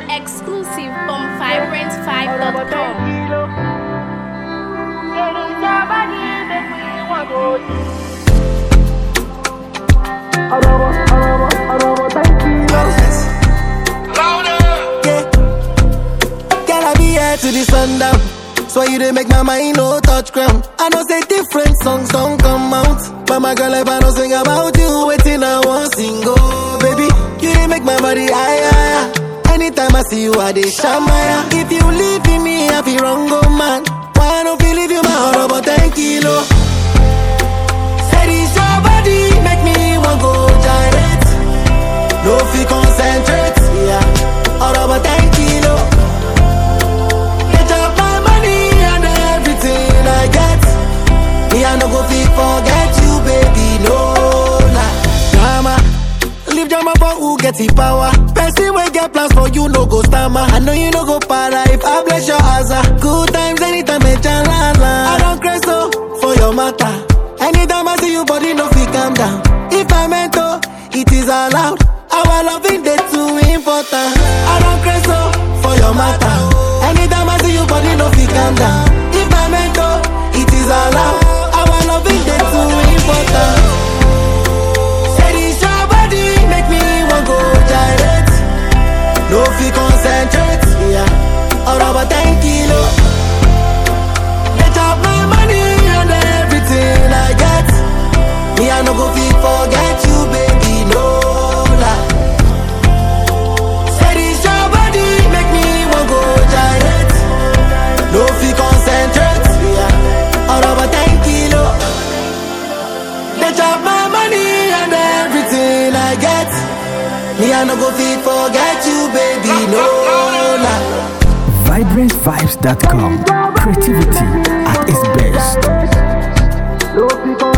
Exclusive from vibrant5.com. Yeah. Girl, I be here to the sundown. So you dey make my mind no touch ground. I know say different songs don't come out. But my girl, if I don't sing about you, waiting I want sing oh baby. You dey make my body higher. higher. Anytime I see you, I dey shamaya. If you leave in me, I feel wrong, oh man. Why I don't feel leave you my heart about 10 kilo? Said it's your body, make me want go gyrate. No fi concentrate, yeah. All about 10 kilo. Get up my money and everything I get. Me I no go fit forget you, baby, no lie. Drama, leave drama for who get the power. Person wey get plans for you no go stammer. I know you no go para if I bless your asa. Good times anytime me chalala. I don't crazy so for your matter. Anytime I see you, body no fit calm down. If I meant to, it is allowed. Our loving day too important. I don't crazy so for your matter. Anytime I see you, body no fit calm down. If I meant to, it is allowed. Our loving day too important. Say this your body make me want go gyrate. No fi concentrate, yeah. All about 10 kilo. Get up my money and everything I get. Me I no go fit forget you, baby, no lie. Say this your body make me want go gyrate. No fi concentrate, yeah. All about 10 kilo. They chop my money and everything I get. Me I no go fit forget you, baby, no lie. vibrantvibes.com. Creativity at its best. No fi